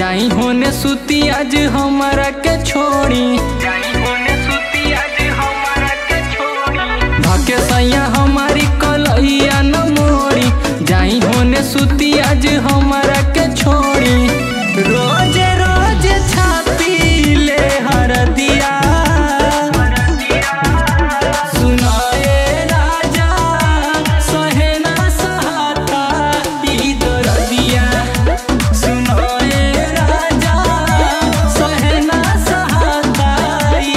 जाई होने सुती आज हमारा के छोड़ी धके सैया हमारी कलैया न मोड़ी जाई होने सुती आज हमारा के छोड़ी रोज रोज छापी ले हर दिया सुनाए राजा सहे ना सहाता ई दरदिया सुनाए राजा सहे ना सहाता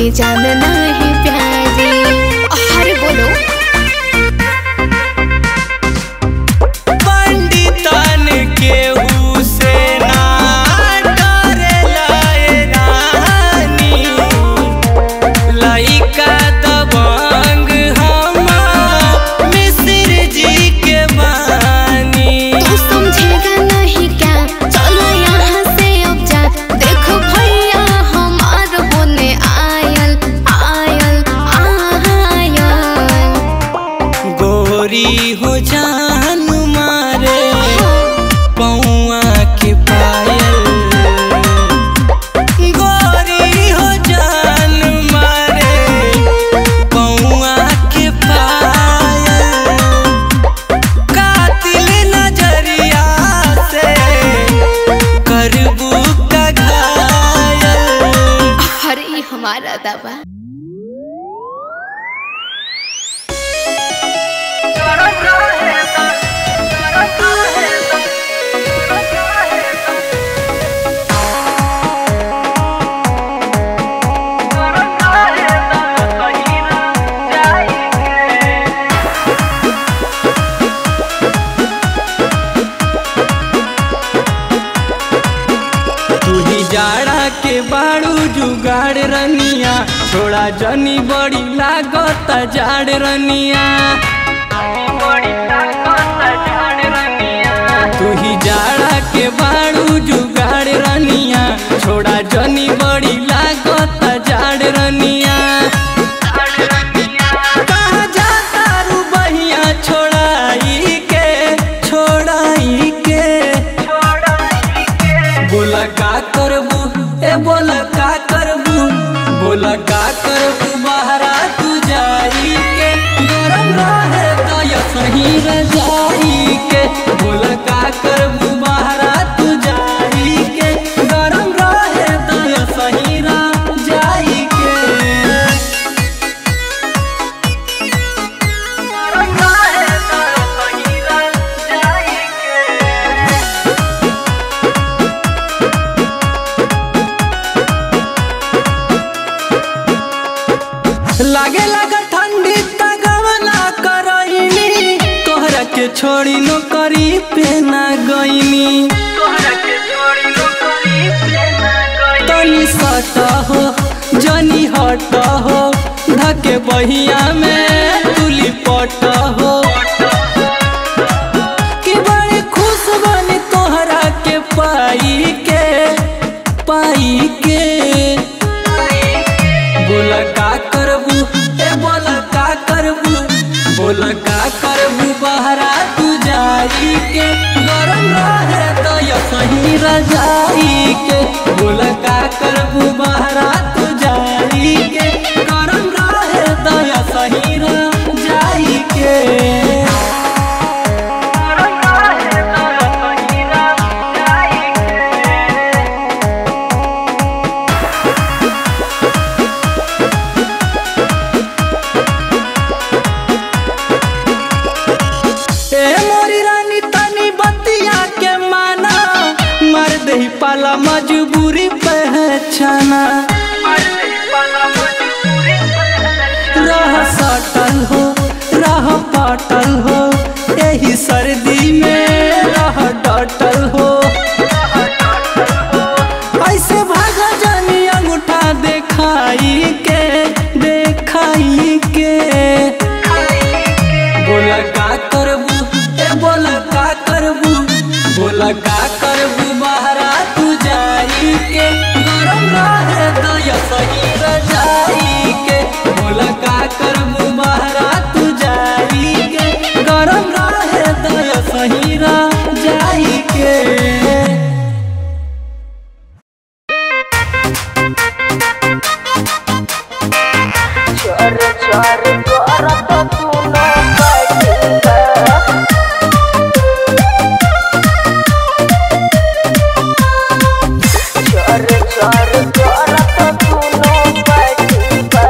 सुनी जान नहीं प्यारी अरे बोलो पंडितन केहू से ना डरेला ए रानी लइका दबंग हम मिश्र जी के बानी तू समझेगा नहीं क्या चलो यहाँ से अब जा देखो भैया हमार होने आयल आयल आयल गोरी हो जान मारे पौआ के पायल गोरी हो जान मारे पौआ के पायल कातिल नजरिया से करबू का घायल अरे ये हमारा दवा तू ही जाड़ा के बाड़ू जुगाड़ रनिया छोड़ा जनी बड़ी लागत जाड़ रनिया तू ही जाड़ा के बाड़ू जुगाड़ रनिया छोड़ा जनी बड़ी लागत जाड़ रनिया कहाँ जाता रू बहिया छोड़ाई के छोड़ाई के बोला का करबू ए बोला का करबू बोला का करबू बहरा तू जाई के गरम रहे तो या सही रजाई के बोला का करबू बहरा तू जाई के गरम रहे तो या सही रजाई के गरम रहे तो या सही रजाई के लागे लगा ठंडी तगवना करइनी तोहरा के छोड़ी नौकरी पे ना गईनी तनी सट हो जनी हट हो धके बहिया में तुली पट हो कि बड़ी खुश बनी तोहरा के पाई के पाई के बोला का करबू ए बोला का करबू बोला का करबू बहरा तू जाई के गरम रहे तो या सही रजाई के बोला का करबू बहरा तू जाई के गरम रहे तो या सही रजाई के गरम रहे तो या सही रजाई के ए मोरी रानी तनी बतिया के माना मर दही पाला मजबूरी पहचाना रह सटल हो रह पटल हो यही सर्दी में रह डटल हो ऐसे भागा जानी अंगूठा देखाई के देखाई के बोला का करबू ए बोला का करबू बोला का करबू बहरा तू जाई के गरम रहे तो या सही रजाई के बोला का करबू बहरा तू जाई के गरम रहे तो या सही रजाई के चोर चोर करत पुनो बटुका चोर चोर करत पुनो बटुका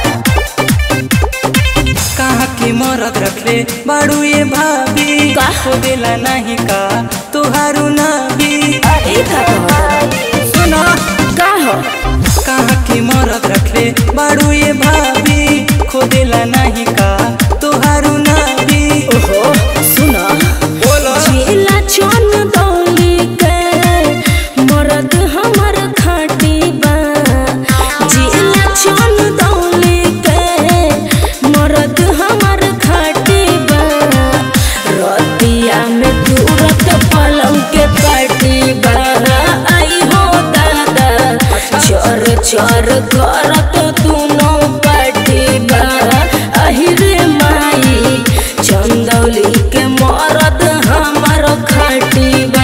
कहाँ की मरद रखले बाड़ू ये भाभी का? हो देला नहीं का तुहारू नाभी ई का कहत सुना का हो कहाँ की मरद रखले बाड़ू ये भाभी खोदेला नहीं का तोहारू नाभी ओहो सुना बोलो जिला चन दौली के मरद हमर खाटी बा जिला चन दौली के मरद हमर खाटी बा रतिया में तुरत पलंग के पाटी बा आई हो दादा चर चर करत दुनो पाटी बा अहिरे माई चंदौली के मरद हमर खाटी बा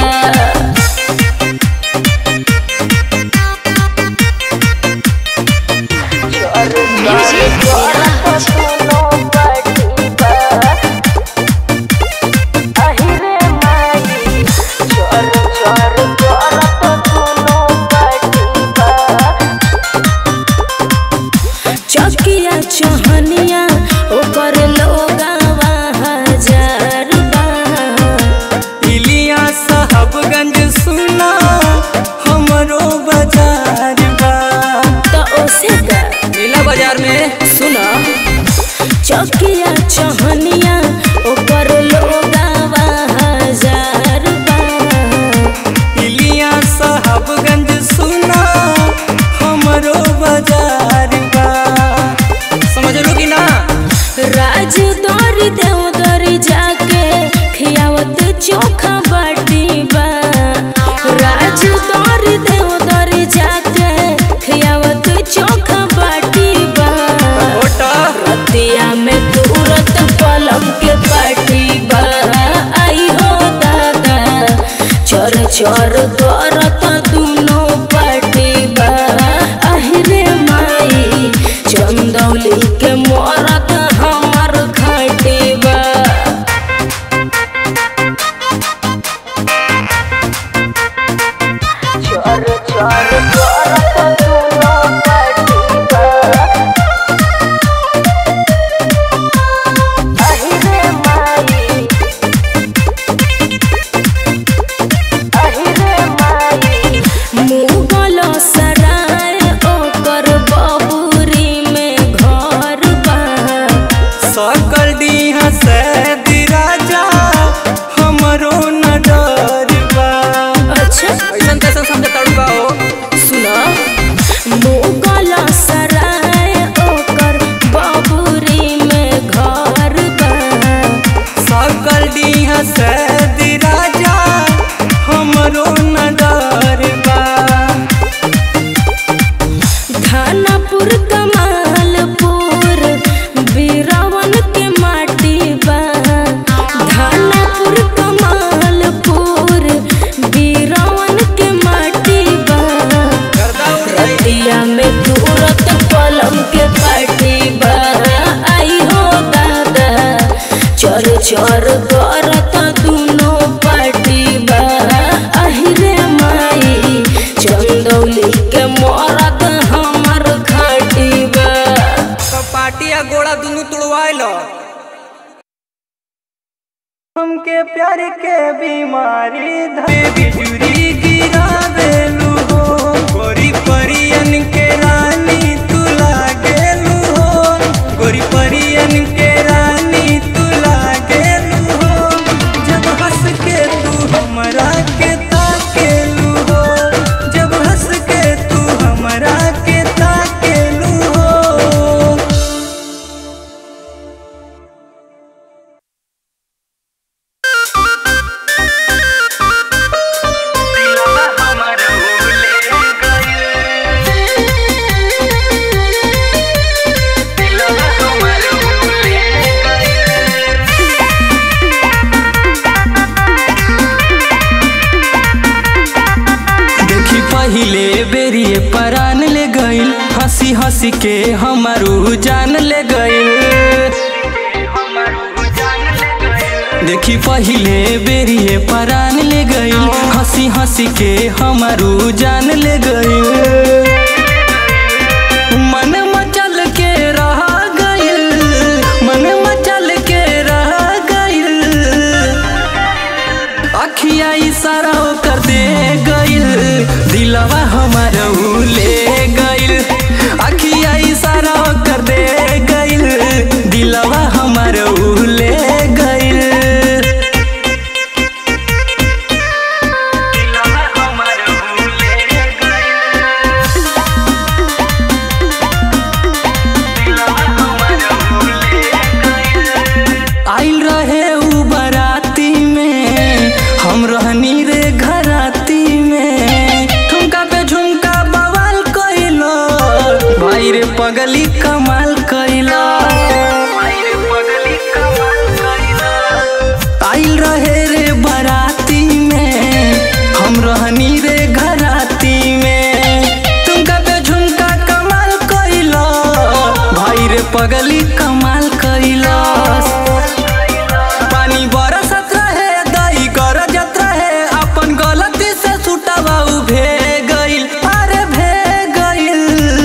चोर चोर करत सुनो पटिबा अहिरे माई चोर चोर करत सुनो पटिबा चकिया चहनिया ओकर लोगावा हजार बा इलिया साहबगंज सुना हमरो बाजार बा त ओसे का नीला बाजार में सुना चकिया चहनिया ओकर लोगावा हजार बा इलिया साहबगंज सुना हमरो बाजार बा समझ लो कि ना राज दौरी देव दौरी जाके खियावत चोखा बाटी बा राज दौरी देव दौरी जाके खियावत चोखा बाटी बा ओटा रतिया में तुरत पलंग के पाटी बा आई हो दादा चर चर करत दुनो पाटी बा अहिरे माई चंदौली के मरद हमर खाटी बा चोर चोर करत सुनो पटिबा अहिरे माई अहिरे माई मुगल सराय ओकर बबुरी में घर बा सकल डीहा से राजा हमरो न डर बा अच्छा ऐसन कैसन समझ तड़का हो सुना मुगल सराय ओकर बबुरी में घर बा सकल डीहा से राजा हमरो न डर बा खानापुर कमालपुर बीरावन के माटी बा खानापुर कमालपुर बीरावन के माटी बा रतिया में तुरत पलंग के पाटी बा आई हो दादा चर चर करत दुनो पाटी बा अहिरे माई चंदौली के मरद हमर खाटी बा पार्टी आ गोड़ा दुनू तुड़वाइल हमके प्यार के बीमारी धरे बिजुरी गिरा देलू हो गोरी परियन के रानी तू लागेलू हो गोरी परियन के रानी तू लागेलू हो जब हंस के तू हमरा के ताकेलू हो जब हंस के तू हमरा के ताकेलू हो देखी पहिले बेरिए परान ले गइल हंसी हंसी के हमारू जान ले गइल देखी पहिले बेरिए परान ले गइल हंसी हंसी के हमारू जान ले गइल मन मचल के रह गइल मन मचल के रह गइल अखिया इशारा कर दे गइल दिलवा हमार ले गइल अखिया इशारा हम रहनी रे घराती में ठुमका पे झुमका बवाल कइलो भाई रे पगली कमाल कइलो आइल रहे रे बराती में हम रहनी रे घराती में ठुमका पे झुमका कमाल कइलो भाई रे पगली कमाल कइलो पानी बरसत रहे दही गरजत रहे अपन गलती से छुटवा भे गइल अरे भे गइल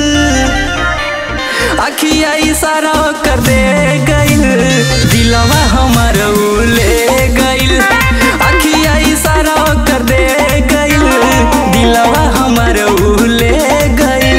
अखिया इशारा कर दे गइल दिलवा हमर उ ले गइल अखिया इशारा कर दे गइल दिलवा हमर उ ले गइल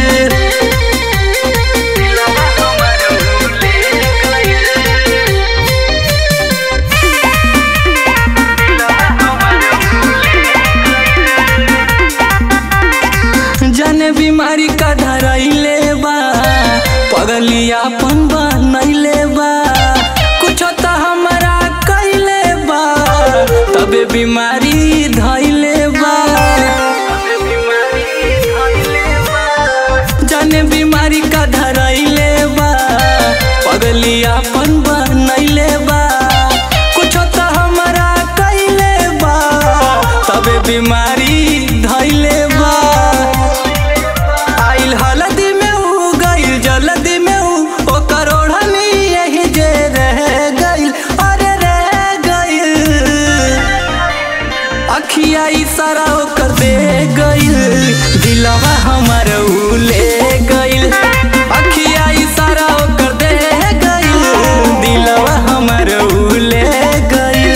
जाने बीमारी का धरैले बा पगलियापन बनैले बा कुछ तो हमरा कैले बा तबे बीमारी धैले बा जाने बीमारी का धरैले बा पगलियापन बनैले बा कुछ तो हमरा कैले बा तबे बीमारी धैले बा आइल हलदी में उ गइल जल्दी में उ ओ करोड़नी यही जे रह गइल अरे रह गइल अखिया इशारा कर दे गइल दिलवा हमर उ ले गइल अखिया इशारा कर दे गइल दिलवा हमर उ ले गइल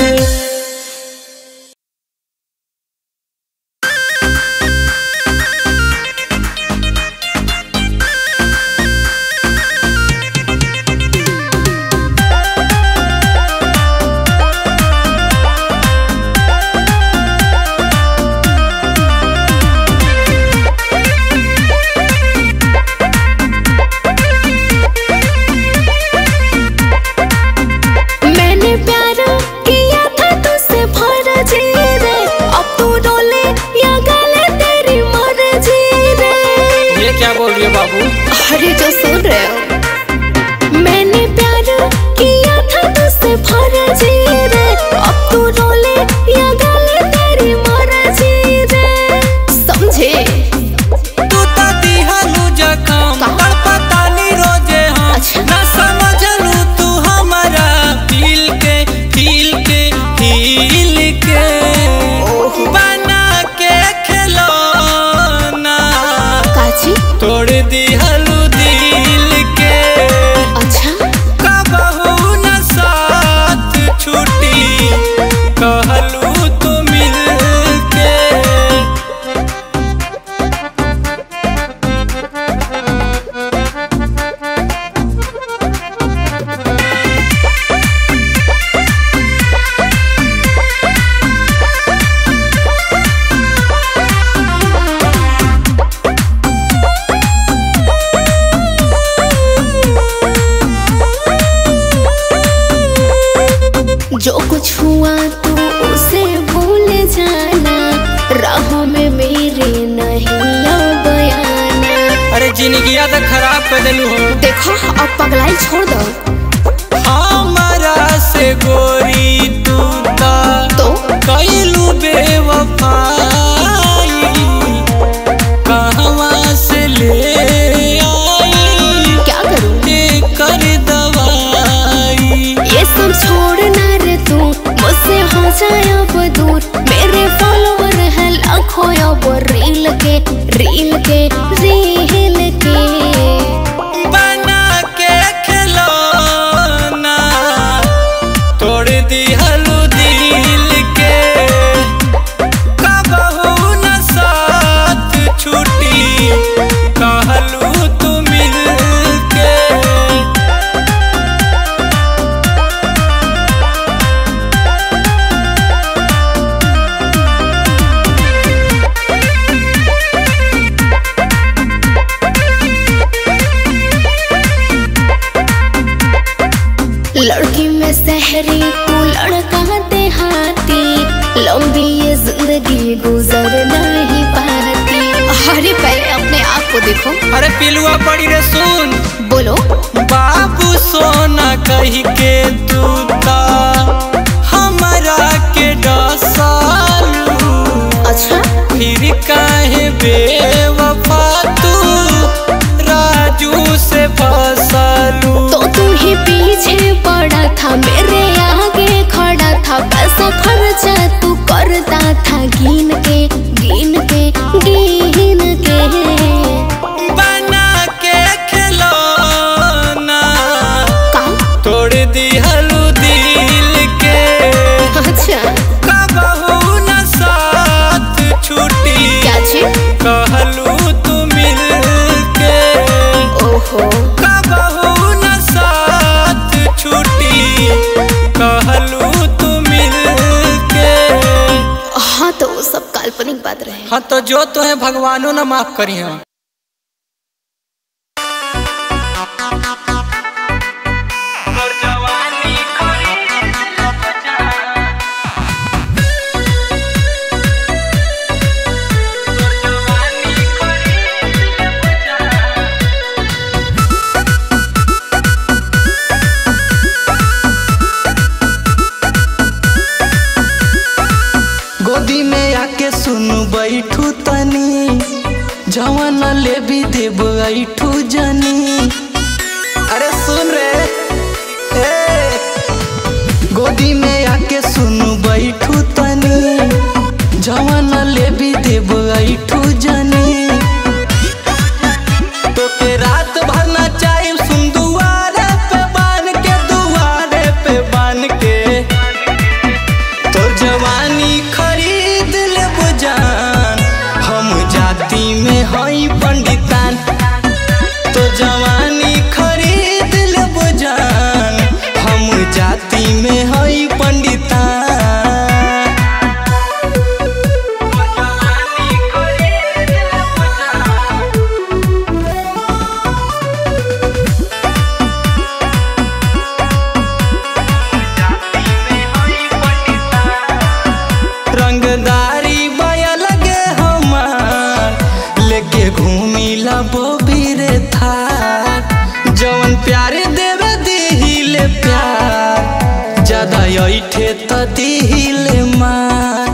मैंने प्यार किया था तुझसे फर्जी रे अब तू डोले या गले तेरी मर्जी रे ये क्या बोल रही है बाबू अरे जो सुन रहे हो मैंने प्यार किया था तुझसे फर्जी रे अब तू डोले या गले तेरी मर्जी रे समझे तू तो दिहलू जखम कहाँ? तड़पतानी रोजे हम अच्छा। ना समझलू तू हमारा फील के फील के फील के बना के खिलौना काची तोड़ दिहलू दिल के अच्छा कबहू न साथ छूटी कहलू तू मिल के जो कुछ हुआ तो उसे भूल जाना राहों में मेरे नहीं अब आना अरे जिंदगिया तो खराब कर दिलू हो देखो अब पगलाई छोड़ दो हमारा से गोरी तू ता तो कैलू बेवफाई कहवा से ले आई क्या करूं कर दवाई ये सब छोड़ना रे तू मुझसे हो जाए अब दूर मेरे फॉलोवर है लाखों अब रील के रील के रील के बना के खिलौना तोड़ देखो अरे पिलुआ पड़ी रे सुन बोलो बाबू सोना कही के तू ता हमरा के डसालू अच्छा फिर काहे बेवफा तू राजू से फसलू तो तू ही पीछे पड़ा था मेरे आगे खड़ा था पैसा खर्चा तू करता था गिन के गिन के गिन के बना के खिलौना का तोड़ दिहलू दिल के अच्छा कबहू न साथ छूटी क्या छी कहलू तू मिल के ओहो कबहू न साथ छूटी कहलू तू मिल के हाँ तो वो सब काल्पनिक बात रहे हाँ तो जो तो है भगवानो न माफ करी हाँ गोदी में आके सुन बैठू तनी जवन ले भी देब ऐठू जनी अरे सुन रे ए गोदी में आके सुन बैठू तनी जवन ले भी देब ऐठू जनी तो के रात भर ना चाहे सुन दुआरे पे बान के दुआरे पे बान के तोर जवानी खरीद ले जान हम जाति में हई पंडितान तो जवानी खरीद ले जान हम जाति में हई पंडितान रंगदारी बया लगे हमार लेके घूमी ला बोबीरे था जवन प्यारे देवे दिहिले प्यार ज्यादा ऐठे त दिहिले मार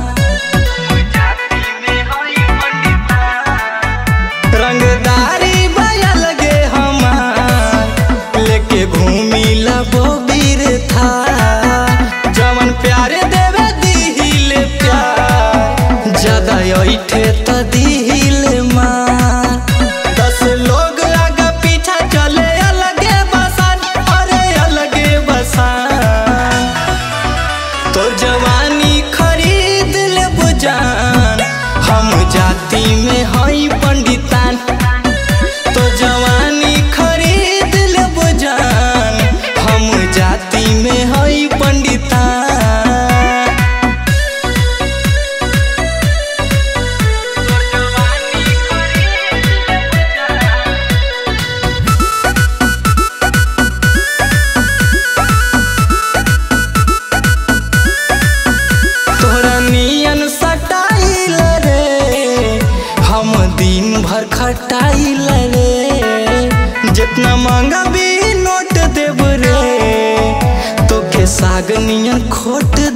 रंगदारी बया लगे हमार लेके घूमी ला बोबीरे था जवन प्यारे देवे दिहिले प्यार ज्यादा ऐठे त दिहिले मार दस लोग आगा पीछा चले अलगे बसान अरे अलगे बसान तो जवानी खरीद ले बुजान हम जाति में हई पंडितान तो जवानी खरीद ले बुजान हम जाति में हई पंडितान तोरा नियन सटाइल रे हम दिन भर खटाइल रे जितना मांगा भी नोट देब रे तोके साग नियन खोट